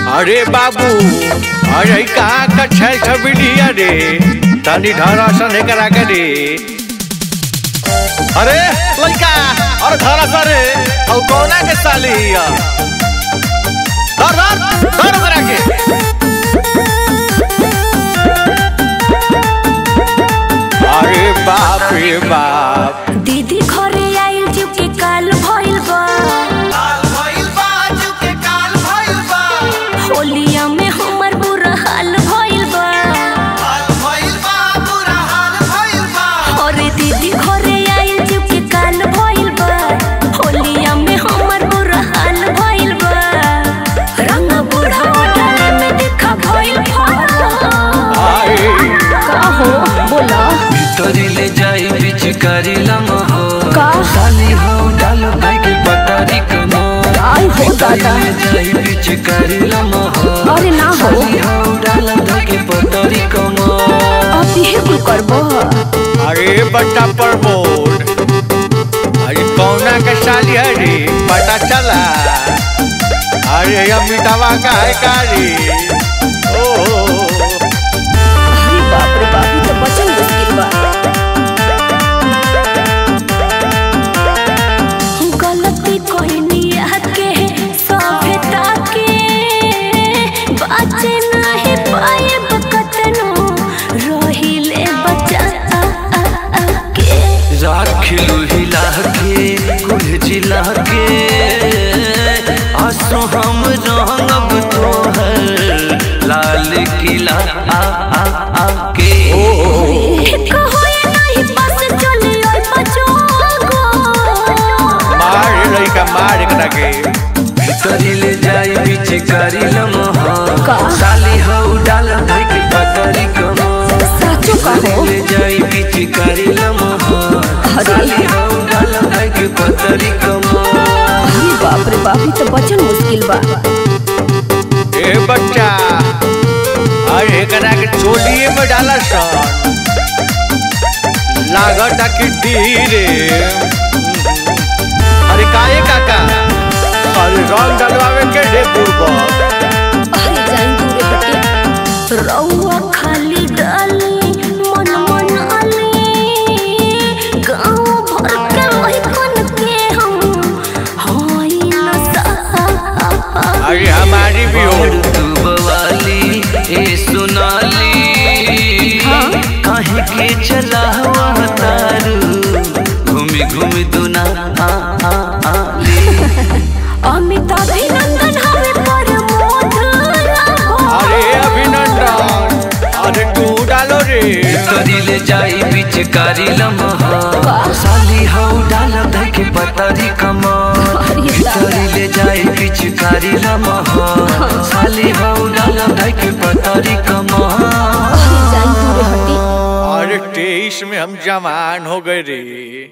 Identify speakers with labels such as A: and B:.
A: अरे बाबू अरे कहाँ का छल छबिली अरे तनी धरा सन करा के रे अरे लड़का और धरा सरे और कौना के साली हिया धर धर धर करा के अरे बाप रे बाप
B: दीदी घरे आइल जीव के काल भइल बा होलिया में हमर बुरा हाल भइल बा अरे दीदी घरे आइल जीव के काल भइल बा होलिया में हमर बुरा हाल भइल बा रंग बूढ़ा डाले में देखा भइल
A: आए
B: का हो बोला
C: तोरी ले जाई बीच करी लमहो
B: का?
C: साली हो डाल भाई के पतारी कमो
B: आई हो दादा
C: ले जाई बीच करी लमहो
B: अरे ना हो
C: साली हो डाल भाई के पतारी कमो
B: अब ये कुल करबो
A: अरे बट्टा पर बोर्ड अरे कौना के साली है रे पता चला अरे अमिताभा का है का रे ओ
B: अरे बाप रे बाप ये तो बचन मुश्किल बा गलती कोई के सभ्यता के बाचे नाही पाए बकतनो रहिले बचा के
C: राखिलू हिला के कुल जिला के आसो हम रंगब तोहर लाल किला आ आ आ के
B: कहो ये नहीं बस चले ओय बचोगो
A: मार लड़का मार करा के
C: तरी ले जाई बीच करी लमहा
B: का?
C: साली हो डाल भाई के पतरी कमो
B: साचो कहो
C: ले जाई बीच करी लमहा
B: अरे।
C: साली हो डाल भाई के पतरी कमो
B: अरे बाप रे बाप ये तो बचन मुश्किल बा
A: ए बच्चा अरे करा के चोलिए में डाला सन लागत कि धीरे अरे काहे काका अरे रंग डलवावे के ढे पूर्वक
B: अरे जाइन दूरे हटे रउआ खाली डाली मन मन आली गाँव भर के लइकन के हम होई नसा
A: अरे हमारी भी हो
C: और तू बवाली ए सुनाली
B: हाँ?
C: काहे के चला हुआ तारू घूमी घूमी दुना आ आ आ ली
B: अमिताभ अभिनंदन हमें पर मोद
A: अरे अभिनंदन अरे तू डालो रे
C: तरी ले जाई बीच कारी लमहा
B: वाह।
C: साली हो डाल धई के पतरी कमा
B: अरे दादा।
C: तरी ले जाई बीच कारी लमहा साली हो डाल धई के पतरी कमा
B: अरे जाइन दूरे हटे
A: अरे तेईस में हम जवान हो गए रे